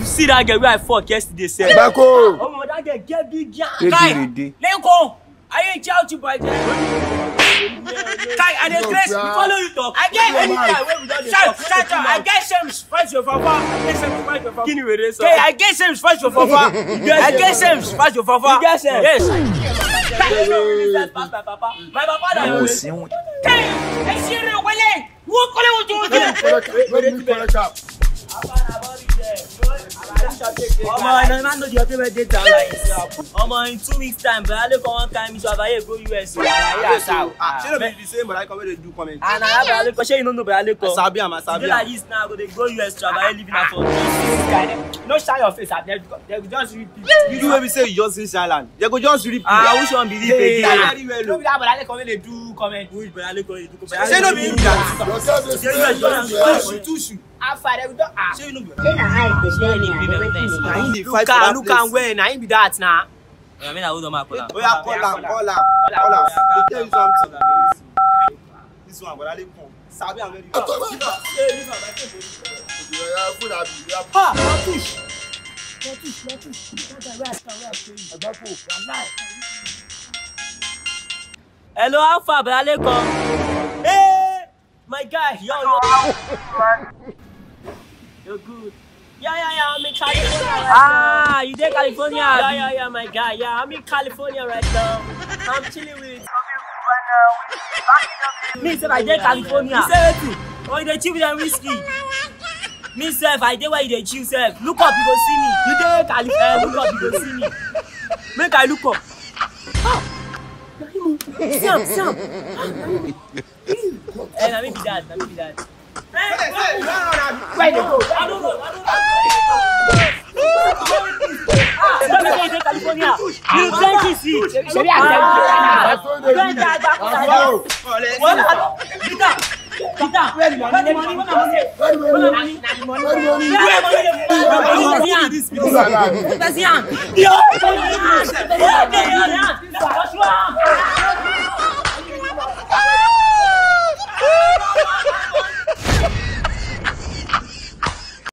You see that girl wey I fuck yesterday sef? Bako. Omo that girl get big yan. Rede rede. Lenko, I ain't shout you boy. Kai, I dey grace, we follow you talk. I get anytime wey we don dey talk. Shout, shout, I get shame fight your fafa. I get shame fight your fafa. Kini were so? Kai, I get shame fight your fafa. I get shame fight your fafa. You get shame? Yes. Kai, you know really that pass my papa. My papa na Kò your sí wọn. Kai, ẹ ṣe rẹ wẹlẹ. Wọ́n kọ́lé wọ́n tó wọ́n Let me correct am. Omo, I no man know the other way dey down like this. Omo, in two weeks time, but I look on one time, so I go US. o. Ah, shey no be the same but I come wey dey do comment. And I have a look, shey you no know but I look. I sabi am, I Today sabi like am. this now, I go dey go US travel, living at home. no shine your face at them they go just repeat. You wey be say you just reach island, they go just repeat. Ah, which one believe Hey, again? very well no o. be that but I come dey do comment. Which but I look on you? Shey no be you that. Yourself dey Yeah, spray. yeah, you yeah. dey Two spray. shoe, two shoe. how far dem don ah. Shey you no be. Say na eye dey tell me Any and women wetin nice. Na dey him do. dey look fight for am that look am place. well na him be that na. I mean, I hold on my collar. Oya call am, call am, Call am, call am. call Dey tell you something. This one, Bọ̀dá Lékan, sabi am very well. Yeah, food abi. Yeah, ha na push na push na push that guy wey i stand wey i show you. Bako. wallahi. Hello, how far, but I look on. Hey, my guy, yo, yo. You're good. Yeah, yeah, yeah, I'm in California right now. Ah, you there, California? Yeah, yeah, yeah, my guy. Yeah, I'm in California right now. I'm chilling with. Me, sef, I dey California. You say wetin? Oh, you dey chill with them whiskey. Me, sef, I dey where you dey chill, sef. Look up, you go see me. You dey California, look up, you go see me. Make I look up. Ah, na him o. See am, see am. Eh, na me be that, na me be that. where you dey go. I don't know, I don't know. Ah, tell me say you dey California. You plenty see. shebi i tell you say na. That's why they Plenty do. agbakuta. Bako. Wala, Peter, Peter, where the money, where the money, where the money? Where the money? na the money. Where the money? Where the money? Where the money? This is alive. Yo, Joshua.